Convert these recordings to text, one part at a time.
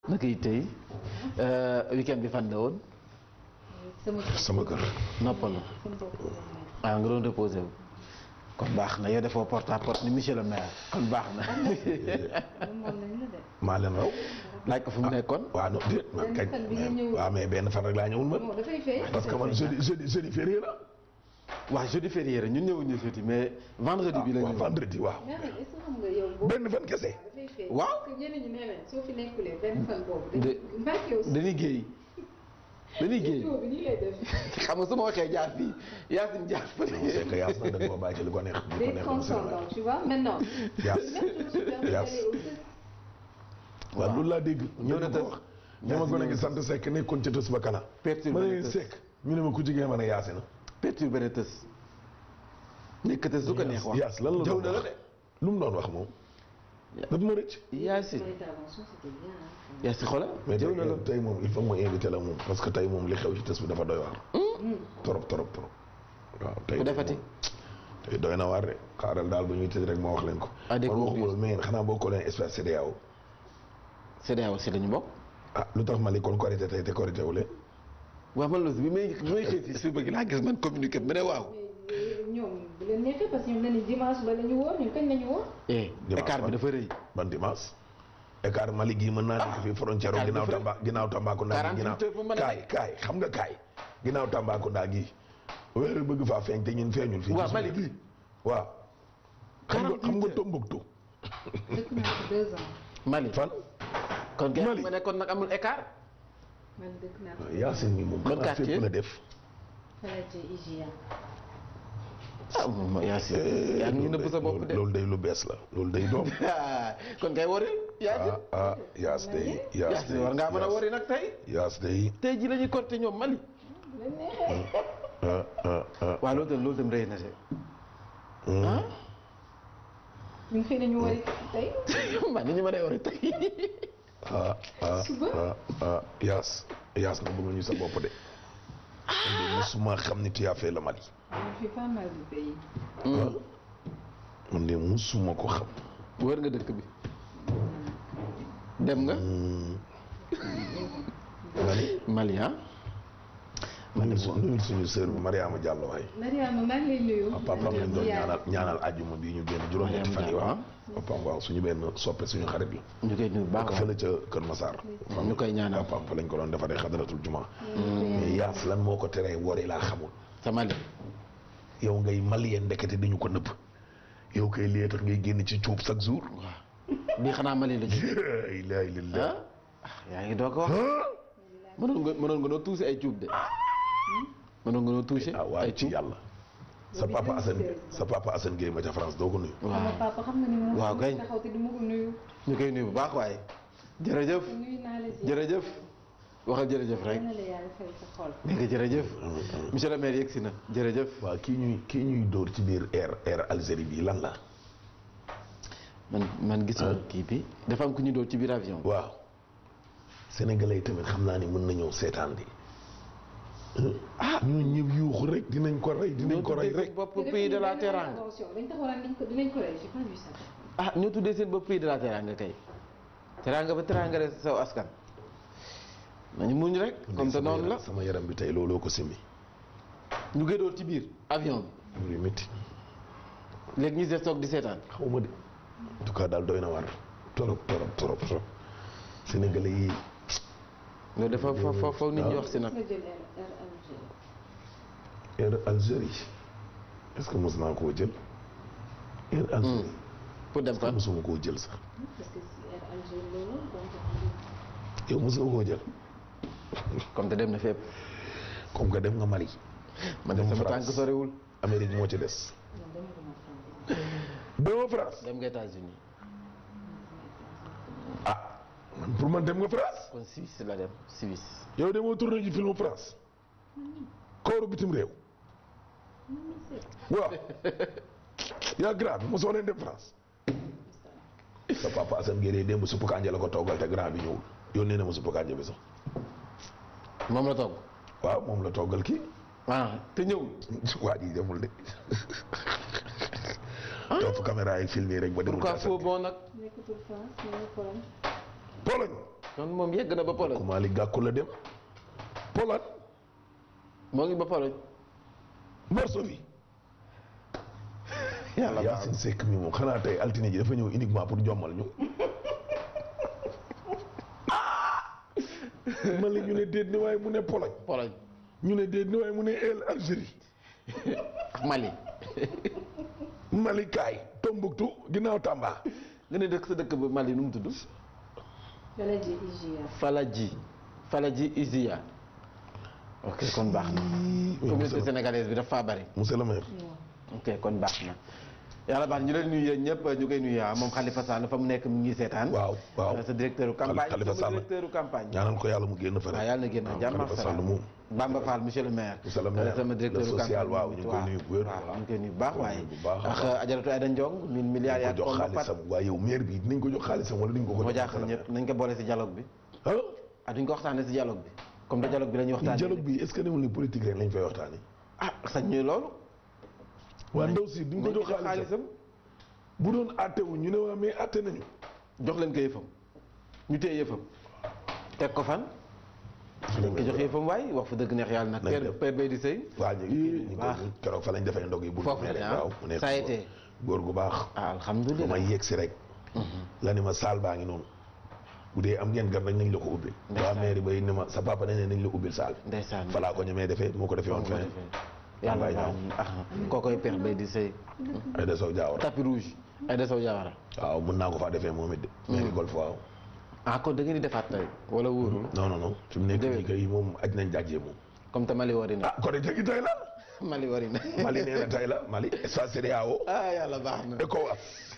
naka yi tey weekend bi fan la woon sama kër sama kër. noppalu sama bopp la nekk. ah nga doon reposé wu kon baax na yow defoo porte à porte ni monsieur le maire kon baax na moom moom lañ la de. maa leen raw. laaj ko fu mu nekkoon waaw non déet man Benn kañ. fan bi nga ñëw. waaw mais benn fan rek laa ñëwul man. bon dafay fay. parce que man jeudi jeudi jeudi férié la. waaw jeudi férié la ñun ñëwuñu jeudi mais vendredi bi la waaw ñu vendredi waaw. mais nag est-ce que xam nga yow boobu. benn fan kese. dafay fay. Waaw. parce que ñeneen ñi nee nañ soo fi nekkulee benn fan boobu. De- dañuy mbàkke aussi. dañuy géey dañuy géey vidéo bi nii lay def. xam nga su ma waxee jaar fii Yacine jaar c'est fële que yaas nag da nga koo bàyyi ci li ko neex. li ko des neex transcendants tu vois maintenant. yaas même je me suis permis Yaas. d'aller au test. waaw loolu laa dégg. ñëw na dañu tës. ko wax. ñu ma gone gi sant Seck nekkoon ca tës ba kana. perturbé ma na ne tës Seck ñu ne ma ku jigéen ma ne yaasi na. perturbé na tës nekk tës du ko neex wax yaas lan la jëw doon na la wax de lu mu doon wax moom. daf ma rëcc. Yacine Son intervention c'était bien. hein. Yacine xoolal mais jëw na la tey tey moom il faut que ma invité la moom parce que tey moom li xew ci tës bi dafa doy waar. trop trop trop. waaw tey ku defati tey doy na waar de xaaral daal bu ñuy tëj rek ma wax leen ko. Ah, dégg man nga waxuma la mais yéen xanaa bokkoo leen espace CEDEAO. CEDEAO si lañu bokk ah lu tax Mali kon korité tey te korité wu leen. waaw man loolu bi may bi may xëy fii suba gi laa gis man communiqué bi ma ne waaw mais ñoom bu leen neexee parce que ñoom dañuy dimanche ba la ñu woor ñun kañ la ñu woor. eh Dimanche écart bi ba. dafa rëy ban dimanche. écart Mali gii mën naa nekk fii frontière Kaay ginnaaw dafa- Tamba ginnaaw Tambacounda. 48 ginnaaw heures fu mu mën a kaay kaay xam nga kaay. ginnaaw Tambacounda gii. weer bëgg faa feeñ te ñun feeñul fii. waaw ci Mali suñu- gii waaw. xam nga 48 xam nga heures. Tombouctou. dëkk naa fi deux ans. Mali fan. kon gerte Mali. ma ne kon nag amul écart man dëkk naa fi. Yacine mi moom. Ban xanaa quartier? fépp la def. Faladje IGA. ah moom Yacine yaa ngi nëbb sa bopp de loolu day lu bees la loolu day doom. kon kay wari Yacine ah ah Yaas day Yaas Yacine day war ngaa mën a wari nag tey Yaas day. tey ji la ñuy compter ñoom Mali bu leen neexee. ah ah ah. waaw loolu tam loolu tam rëy na de ah ñun xëy na ñu wari tey. man ni ñu mën a wari tey ah ah Suba? ah ah Yaas Yaas nga bëgg ñu sa bopp de. man de musuma xam ni tu as fait le Mali. on fait pas mal de pays. man de musuma ko xam. wër nga dëkk bi dem nga nga ni Mali ah nuyul su nuyul suñu sœur bi Mariama Diallo waay. Mariama maa ngi lay nuyu. papaam lañ doon ñaanal ñaanal àjjuma bii ñu génn juróom-ñetti fan yi waaw. papaam waaw suñu benn soppe suñu xarit la. ñu koy nuyu bu baax ak fële ca Kër Massar. ñu koy ñaanal papaam fa lañ ko doon defaree xadaratul juma. mais Yaas lan moo ko teree wari laa xamul. sa Mali yow ngay malien ndekete dañu ko nëbb yow kay lii tax ngay génn ci cuub chaque jour. waaw bii xanaa Mali la jógee la ilaha illallah. ah yaa ngi doog ko wax mënoon nga mënoon nga noo tuusi ay cuub de mënoon nga noo tuusi ah waaye ay ci cuub yàlla. sa papa Assane Gueye sa papa Assane Gueye ma ca France doo ko nuyu. sama waaw papa xam nga ni moom. Waaw kay. taxaw te du ma ko nuyu. ñu koy nuyu bu baax waaye jërëjëf nuyu naa la si. jërëjëf waxal jërëjëf rek yal na la yàlla fay sa xol. dégg nga jërëjëf monsieur le maire yegsi na jërëjëf waaw kii ñuy kii ñuy dóor ci biir air air Algérie bi lan la. man man gisuma kii bi dafa am ku ñu doon ci biir avion bi waaw. sénégalais yi tamit xam naa ni mën nañoo seetaan di. ah ñooñu ñëpp yuuxu rek dinañ ko rey dinañ ko rey rek. bopp pays de la teranga dañ taxawoon dañ ko dinañ ko rey j'ai pas vu ça. ah ñoo tuddee seen bopp pays de la teranga kay teranga ba teranga de saw askan nañu muñ rek comme te sama noonu la yaram- sama yaram bi tey looloo ko simi. ñu koy doon ci biir avion muy métti. bi léegi ñu des toog di seetaan xaw ma de en tout cas daal doy na war torop torop torop torop sénégalais yi loolu dafa fa fa faw nit ñi wax si nag nga jël Air Air Algérie. air Algérie est-ce que mos naa koo jël air Algérie pour dem fan mosuma koo jël sax parce que si Air Algérie loolu donc. yow mos nga koo jël comme te dem na fépp comme que dem nga Mali man de Dem sama France. tànk soriwul Amérique moo ci des non dama ko ma France. demoo France dem nga États-Unis ah man pour man dem nga France kon Suisse la dem Suisse yow demoo tourné ji film France kooru bitim réew waaw yaa grand bi mosoo leen dem France sa papa Assane Gueye démb suppu kànja la ko toggal te grand bi ñëwul yónnee na ma suppu kànja bi sax moom la togg waaw moom la toggal kii ah te ñëwul waa ji demul de topp caméra yi filmé rek ba demul pourquoi Assane faux bon nag nekkatul France mais Pologne. Pologne kon moom yegg na ba Pologne Malick Gakou la dem Pologne moo ngi ba Pologne Varsovie yàlla baax Yacine Seck mi moom xanaa tey altine ji dafa ñëw uniquement pour jommal ñu man la ñu ne déet ni waaye mu ne Pologne Pologne ñu ne déet ni waaye mu ne el Algérie ak Mali Mali kaay Tombouctou ginnaaw Tamba nga ne dëkk sa dëkk ba Mali nu mu tudd Fala ji IGA. Falaji Falaji Izia ok kon baax na communauté sénégalaise bi dafa faa bari monsieur le maire ok kon baax na yàlla baax na ñu leen nuyu yéen ñëpp ñu koy nuyu ah moom Khalifa Sall fa mu nekk mu ngi seetaan waaw waaw sa directeur campagne Khalifa sama Sall. directeur campagne ñaanal ko yàlla mu génn fa waaw rek yàlla na génn waaw, jàmm ak Khalifa Sall salaam moom Bamba Fall monsieur le maire Monsieur le maire, sama directeur le social, campagne waaw, ñu ngi koy nuyu bu wér. waaw ñu ngi koy nuyu bu baax waaye bu baax a ak baax. ajaratu Aïda Ndiong mille milliards yaa ko jox ko pat xaalisam waaye yow maire bi dinañ ko jox xaalisam wala duñ ko ko moo jox jaaxal ñëpp nañ ko boole si dialogue bi ah ah duñ ko waxtaanee si dialogue bi comme da dialogue bi la ñuy waxtaanee dialogue bi est ce que newul ni politique rek lañ fay waxtaanee ah sañ ñuy loolu waa ndaw si duñ ko nañ jox xaalisam bu doon àtte wu ñu ne waa mais àtte nañu jox leen ko yëfam ñu téye yëfam teg ko fan dañ ko jox yëfam waay wax fa dëgg neex yàlla nag Nañ père def. père bay di sëy waa ñu ngi ñu baax. ko keroog fa lañ defee ndog yi bu Foofu la rek ah. waaw mu nekk Ça a été. góor gu baax ah ba alhamdulilah ma yegg si rek la ni ma saal baa ngi noonu bu dee am ngeen gan rek nañ la ko ubbil waa Ndeysaan. maire bay ni ma sa papa nee ne nañ la ubbil saal ndeysaan falaa ko ñemee defee moo ko defee woon feneen yàlla Wallaay baax na ah kookoy père bay di sëy ay de sow jaawara tapis rouge ay de sow jaawara waaw mën naa ko faa defee moom it de maire golf waaw ah kon da ngeen di defaat tey wala wóorul non non non fi mu nekk Déwén. nii kay moom aj nañ jàjjee moom comme te Mali wari na ah kon de tey la Mali wari na Mali nee na tey la Mali espace CEDEAO ah yàlla baax na ECOWAS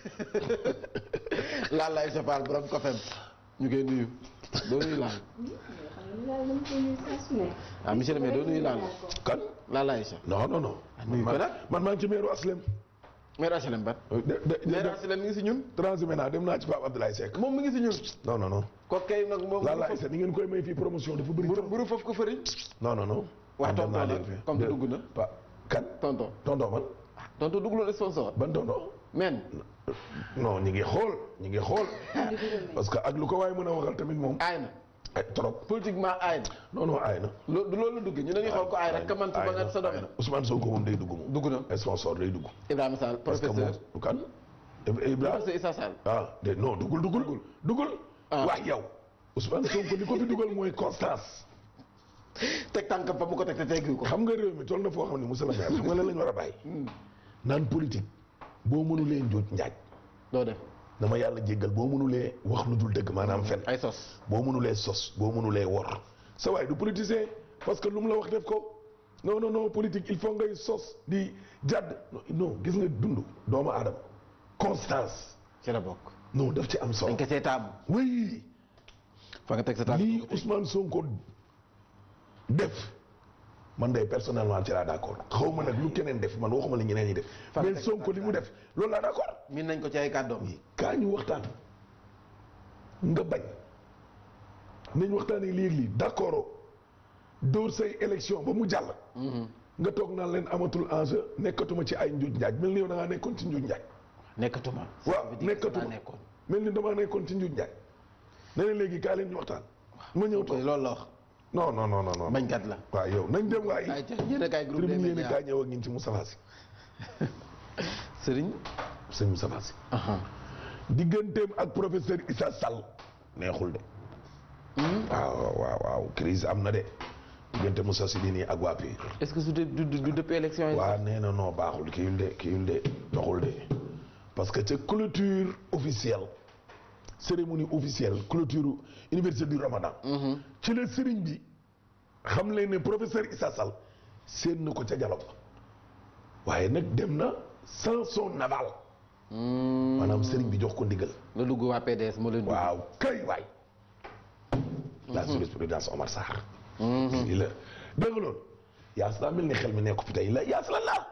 laal lay sopal borom ko fem ñu koy nuyu doo nuyu laal xam nga daal dama koy nuyu saa su ne. ah monsieur le maire doo nuyu laal kan laal lay sa non non non nuyu ko man nag. man maa ngi ci meeru Aslem maire HLM ban de de maire de HLM mi ngi si ñun transhumé naa dem naa ci Pape Abdoulaye Seck moom mi ngi si ñun non non non ko kay nag moom laa laay sa ni ngeen koy may fii promotion dafa bëri buru trop buru foofu ko fëriñ non non non waa man dem tonton naa la leen fii. comme De- dugg na pa kan tonton tonton man ah tonton dugg loolu sponsor ban tonton men non ñi ngi xool ñi ngi xool parce que ak lu ko waaye mën a waxal tamit moom aay na ay trop politiquement aay na non non aay na loolu du loolu la duggee ñu dañuy xool ko aay rek ka man ci ba nga sa aay domaine na Ousmane Sonko moom day dugg moom dugg na ay sponsor day dugg Ibrahima Sall parce que moom professeur du kan Ibrahima professeur Issa Sall ah de non dugul dugul dugul Ah. wax yow Ousmane Sonko li ko fi dugal mooy constance teg tànkam fa mu ko teg te teggu ko xam nga réew mi toll na foo xam ne monsieur le maire xam nga lan lañ war a bàyyi naan politique boo mënulee njuuj njaaj doo def dama yàlla jéggal boo mënulee wax lu dul dëgg maanaam fen ay sos boo mënulee sos boo mënulee wor sa waay du politicien parce que lu mu la wax def ko non non non politique il faut ngay sos di jàdd non non gis nga dund doomu aadama constance ci la bokk non daf ci am solo dañ ko see taamu oui fa nga teg sa tànk lii Ousmane Sonko def man day personnellement ci laa d'accord xaw ma nag lu keneen def man waxuma la ñeneen ñi def Fan mais teg Sonko li mu def loolu laa d'accord min nañ ko ci ay kàddoom kaa ñu waxtaan nga bañ nañ waxtaanee lii lii d'accord dóor say élection ba mu jàll nga toog naan leen amatul enjeu nekkatuma ci ay njuuj njaaj mel ni yow da ngaa nekkoon ci njuuj njaaj nekkatuma waaw nekkatuma nekkoon mel ni damaa nekkoon ci njuuj njaaj ne leen léegi kaa leen ñu waxtaan ma ñëw toog loolu la wax non non non non non bañkat la waaw yow nañ dem waay ay ca yéen a kaay groupe des tribune yéen médias kaa ñëw ak ñin ci Moustapha Sy sëriñ sëñ Moustapha Sy aha digganteem ak professeur Issa Sall neexul de waaw waaw waaw crise am na de diggante Moussa Sy nii ak waa PUR est-ce que su dee du du dëpp élection yi waa nee na non baaxul kiyul de kiyul de doxul de parce que ca clôture officielle cérémonie officielle clôture université du Ramadan ci la sëriñ bi xam leen ne professeur Issa Sall seen na ko ca dialogue ba waaye nag dem na sans son aval maanaam sëriñ bi jox ko ndigal la dugg waa PDS moo leen dugg waaw kay waay la jurisprudence Omar Sarr lii la dégg nga loolu yaas daa mel ni xel mi nekku fi tey la yaas la laal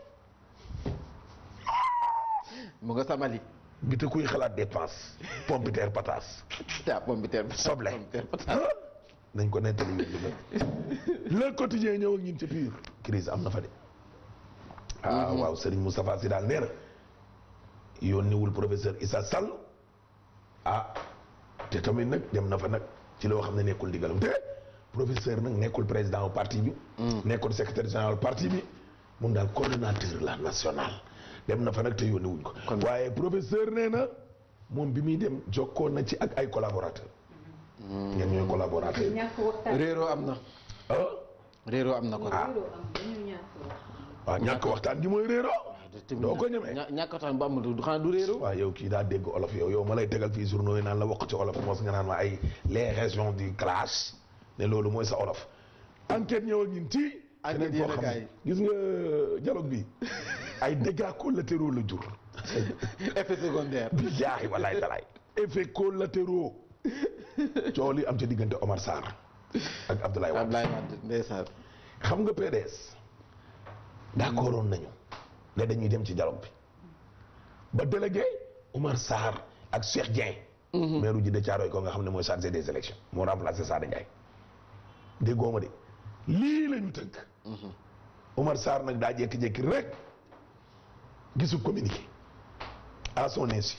mu nga samali bi te kuy xalaat dépense pompiteer pataas te ah pomme de terre soble pomme de terre patate. nañ ko nettali yéen lu le quotidien ñëw ak ñun ci biir crise am na fa de ah waaw Serigne Moustapha Sy daal nee na yónniwul professeur Issa Sall ah te tamit nag dem na fa nag ci loo xam ne nekkul ndigalam te professeur nag nekkul président au parti bi nekkul secrétaire général parti bi moom daal coordonnateur la national dem na fa nag te yónni wuñ ko waaye professeur nee na moom bi muy dem jokkoon na ci ak ay collaborateur ñen ñooy collaborateur ñàkk waxtaan. réeroo am na ah réeroo am na ko réeroo am dañu ñàkk wax. waaw ñàkk waxtaan gi mooy réeroo doo ko ñemee ña- ñàkk waxtaan bu amul du xanaa du réeroo waaw yow kii daa dégg olof yow yow ma lay tegal fii journaux yi naan la wax ci olof mos nga naan ma ay les régions du clash ne loolu mooy sa olof enquête ñëw ak ñun ci Enquête keneen koo yéen a xam kaay. ne gis nga dialogue bi ay dégâts collatéraux la jur effet secondaire billaahi walaay talaay effet collatéraux coow li am ca diggante Omar Sarr ak Abdoulaye Wade Ablaye Wade ndeysaan xam nga PDS d'accordoon nañu ne dañuy dem ci dialogue bi ba délégué Oumar Sarr ak Cheikh Dieng maire ji de Thiaroye ko nga xam ne mooy chargé des élections moo remplacé Sada Ndiaye déggoo ma de lii la ñu tënk Oumar Sarr nag daa jékki-jékki rek gisul communiqué à son insu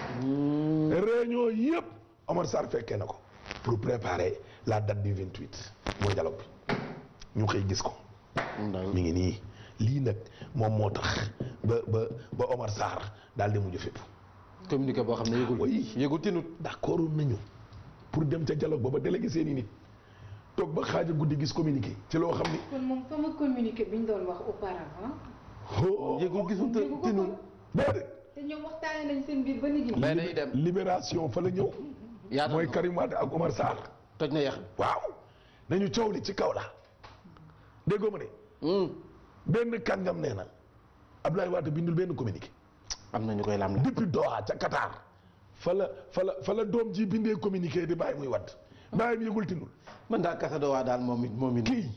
réunion yëpp Omar Sarr fekkee na ko pour préparer la date du 28 mooy dialogue bi ñu xëy gis ko mi ngi nii lii nag moom moo tax ba ba ba Omar Sarr daal di mujj fépp communiqué boo xam ne yëgul oui. yëgul tinut d'accord nañu pour dem ca dialogue ba ba délégué seen i nit toog ba xaaja guddi gis communiqué ci loo xam ni kon moom fa ma communiqué bi ñu doon wax auparavant. oh yëgul gisul te yëgu ko tinut kon. déedéet te ñoom waxtaane nañ seen biir ba nit ñi. bay day dem libération fa la ñëw yaatal mooy na ko. Karim Wade ak Omar Sarr toj na yax waaw nañu coow li ci kaw la déggoo ma de benn kàngam nee na Abdoulaye Wade bindul benn communiqué am na ñu koy lam la depuis Doha ca Qatar fa la fa la fa la doom ji bindee communiqué di bàyyi muy wadd bàyyi bi yëgul tinul man daal kasa doo waa daal moom it moom it kii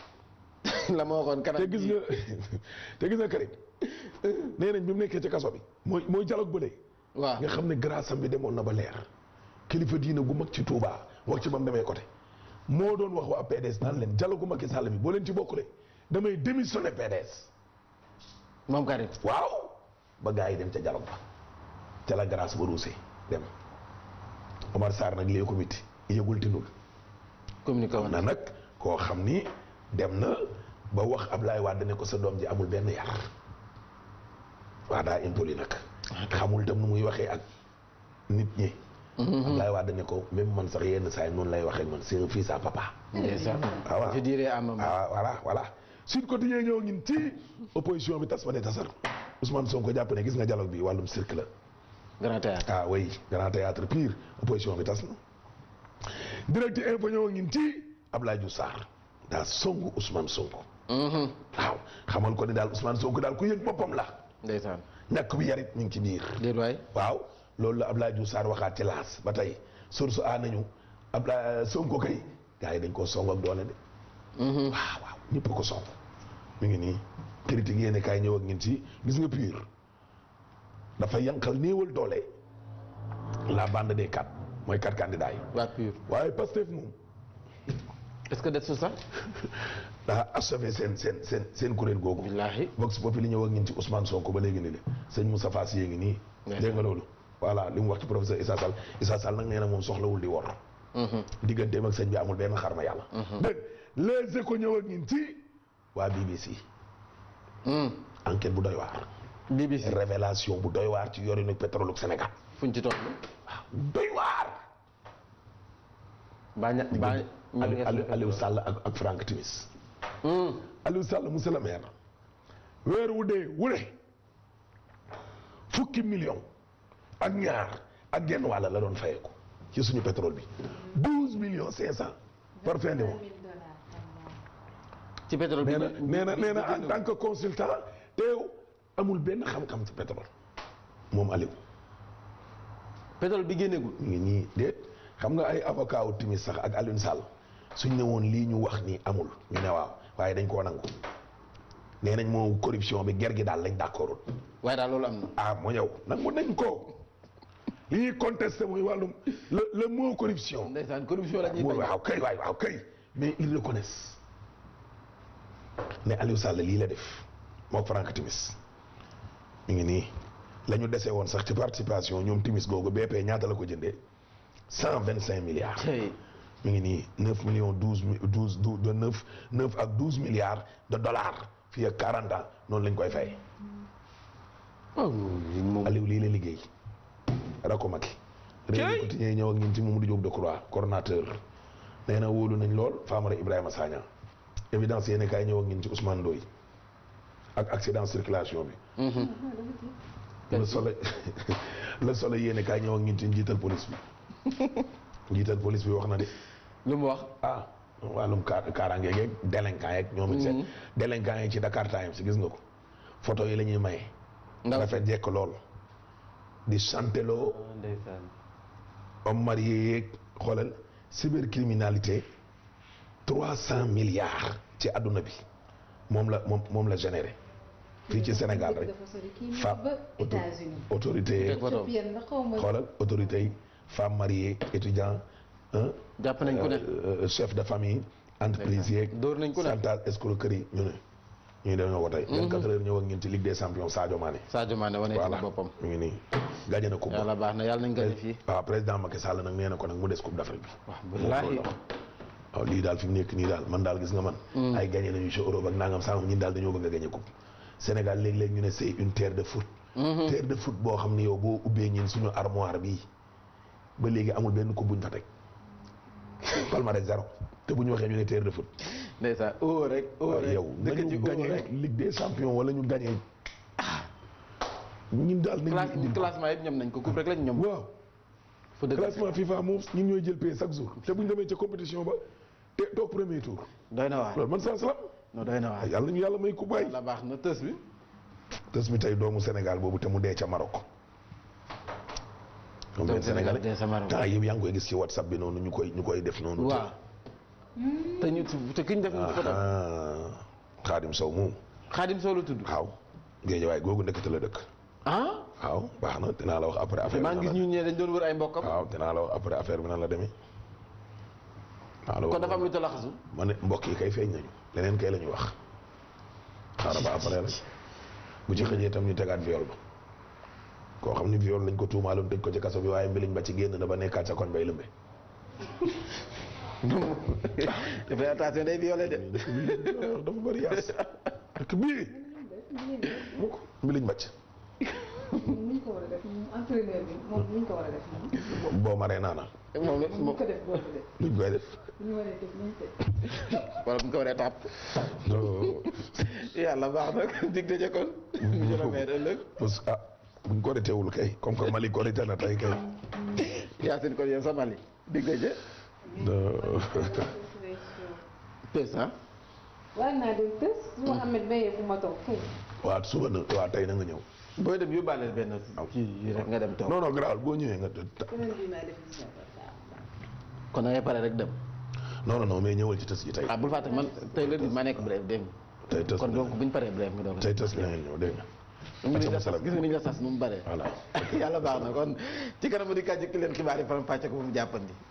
la ma waxoon kanam te gis nga te gis nga Karim nee nañ bi mu nekkee ca kaso bi mooy mooy dialogue bële waaw nga xam ne grâce am bi demoon na ba leer kilifa diina gu mag ci Touba wax ci ba mu demee côté moo doon wax waa PDS naan leen dialogue gu Macky Sall bi boo leen ci bokkule damay démissionné PDS moom Karim waaw ba gars yi dem ca dialogue ba ca la grâce ba ruusee dem Omar Sarr nag lee ko miti yëgul tinul communiqué woon na nag koo xam ni dem na ba wax Ablaye Wade ne ko sa doom ji amul benn yar waa daa impoli nag xamul tam nu muy waxee ak nit ñi Ablaye Wade ne ko même man sax yenn saa yi noonu lay waxee man c'est un fils à papa ndeysaan Ah, waaw. je dirais à maman ah voilà voilà Sud Quotidien ñëw ngin ci opposition bi tas ba ne tasar Ousmane Sonko jàpp ne gis nga dialogue bi wàllum cirque la grand théâtre ah oui grand théâtre pire opposition bi tas na direct info ñëw ngin ci Abdoulaye Diouf Sarr daa songu Ousmane Sonko waaw xamal ko ni daal Ousmane Sonko daal ku yëg boppam la ndeysaan ñàkk bi yarit mi ngi ci biir déet waay waaw loolu la Abdoulaye Diouf Sarr waxaat ci laas ba tey source a nañu Abdoulaye Sonko kay gars yi dañ koo song ak doole de waaw waaw ñëpp ko song mi ngi nii critique yéene kaay ñëw ak ñun ci gis nga pur dafa yankal néewal doole la bande des quatre mooy quatre candidats yi waa pur waaye Pastef moom est-ce que det su sax daa achevé seen seen seen seen kuréel googu billaahi Vox Populi ñëw ak ñun ci Ousmane Sonko ba léegi ni de sëñ Moustapha Sy ngi nii Ndeysaan. dégg nga loolu voilà li mu wax ci professeur Issa Sall Issa Sall nag nee na moom soxlawul di wor digganteem ak sëñ bi amul benn xarma yàlla dégg les échos ñëw ak ñun ci waa BBC enquête bu doy waar BBC révélation bu doy waar ci yorinu pétrole Sénégal fuñ ci toll waaw doy waar baa ña baa ñu ngi Aliou Aliou Sall ak ak Franck Timis Aliou Sall monsieur le maire weer wu dee wu ne fukki million ak ñaar ak genn wàll la doon fayeeku ci suñu pétrole bi douze millions cinq cent par fin de mois 1000 dollars par mois. ci pétrole bi nee na nee na nee na en tant que consultant teew amul benn xam-xam ci pétrole moom Aliou pétrole bi génneegul ñu ngi nii déet xam nga ay avocat wu timis sax ak Alioune Sall suñ ne woon lii ñu wax ni amul ñu ne waaw waaye dañ koo nangu nee nañ moo corruption bi ger gi daal lañ d'accordul waaye daal loolu am na ah mu ñëw nangu nañ ko li ñuy contesté muy wàllum le le mot corruption ndeysaan corruption la ñuy mu bañ waaw kay waay waaw kay mais ils reconnaissent ne Aliou Sall lii la def moo Franck Timis mi ngi nii la ñu dese woon sax ci participation ñoom Timis googu BP ñaata la ko jëndee cent vingt cinq milliards tey mi ngi nii neuf millions douze mi douze douze de neuf neuf ak douze milliards de dollars fii ak quarante ans noonu lañ koy fay oh moom Aliou lii la liggéey rako Macky réew mi quotidien ñëw ak ñun ci Mamadou Diop Decroix coordonnateur nee na wóolu nañ lool Famara Ibrahima Sagna évidence yéen kaay ñëw ak ñun ci Ousmane Ndoye ak accident circulation bi le soleil le soleil yéen kaay ñëw ak ñun ci njiital police bi njiital police bi wax na de lu mu wax ah wàllum kaar kaaraange geeg délinquant yeeg ñoom it seen délinquant yi ci Dakar Times gis nga ko photo yi la ñuy maye ndaw rafet jekk lool di chanteloo ndeysaan homme marié yeeg xoolal cybercriminalité trois cent milliards ci àdduna bi moom la moom moom la généré fii ci Sénégal rek dafa sori kii Femme ba auto- États-Unis autorité yeeg Teg photo. Éthiopienne la xaw ma xoolal autorité yi femme mariée étudiant hein, jàpp nañ ku ne euh, chef de famille entreprise yeeg dóor nañ ku ne chantage escroquerie ñu ne ñu dañoo ko tey 24 heures ñëw ak ñun ci Ligue des champions Sadio Mané Sadio Mané wane ci voilà boppam mu ngi nii gagné na coupe yàlla baax na yàlla nañ gën fii waaw président Macky Sall nag nee na ko nag mu des coupe d'Afrique bi wax wallaahi waaw lii daal fi mu nekk nii daal man daal gis nga man ay gagné nañu ci Europe ak nangam sangam ñun daal dañoo bëgg a gagné coupe Sénégal léeg-léeg ñu ne c'est une terre de foot terre de foot boo xam ne yow boo ubbee ñin suñu armoire bii ba léegi amul benn coupe buñ fa teg palmarès zéro te bu ñu waxee ñu ne terre de foot ndeysaan oo rek oo waaw rek yow dëkk ci nañu oo gagné rek Ligue des champions wala ñu gagné ñun daal nañu classe indi classement yëpp ñoom nañ ko coupe rek lañ ñoom waaw fa dëgg classement FIFA moom ñun ñooy jël paie chaque jour te bu ñu demee ca compétition ba te toog premier tour doy na waar loolu man saa salaam non doy na waar yàlla ñu yàlla may ku bàyyi yàlla baax na tës bi tës bi tey doomu Sénégal boobu te mu dee ca Maroc moom benn Sénégalais dee sa Maroc. temps yëpp yaa ngi koy gis ci WhatsApp bi noonu ñu koy ñu koy def noonu waaw te ñu te ki ñu def ñu photo ah Xaadim Sow moom Xaadim Sow la tudd waaw géejawaay googu ndekete la dëkk ah waaw baax na dinaa la wax après affaire maa bi ngi gis nan ñu ñee dañ doon wër ay mbokkam la waaw dinaa la wax après affaire bi nan la demee waaw la kon wax dafa am lu talaxasu ma ne mbokk yi kay feeñ nañu leneen kay la ñu wax xaaral ba après rek bu ci xëjee itam ñu tegaat viol ba koo xam ni viol lañ ko tuumaaloon tëj ko ci kaso bi waaye mbiliñ ba ci génn na ba nekkaat sa koñ bay lëmbe dafay attention day violé de dëkk bi dafa bëri yaas dëkk bii mu ko mbiliñ bàcc moom ni ñu ko war a def moom entraîneur bi moom ni ñu ko war a def moom boo maree naana moom la moom ñu ko def boo ko def luñ koy def bu ñu waree def nañ ko wala bu ñu ko waree tàpp yàlla baax na dig daje kon monsieur le maire ëllëg parce que ah buñ ko teewul kay comme que Mali ko na tey kay Yacine kon yow sa Mali dig daje tës ah war naa dem tës su ma amee bayee fu ma toog kay waa suba na waa tey na nga ñëw booy dem yóbbaale benn kii yi rek nga dem toog non non garaawul boo ñëwee nga semaine bii maa def gis kon da ngay pare rek dem non non non mais ñëwal ci tës yi tey ah bul fàtte man tey la ma nekk bref dégg nga tey tës kon donc buñ paree bref nga doog tey tës la ngeen ñëw dégg nga gis nga ni la sas gis nga ni la sas nu mu bare voilà yàlla baax na kon ci kanam di kàjj ki leen xibaar yi faram fàcce ko bu mu jàppandi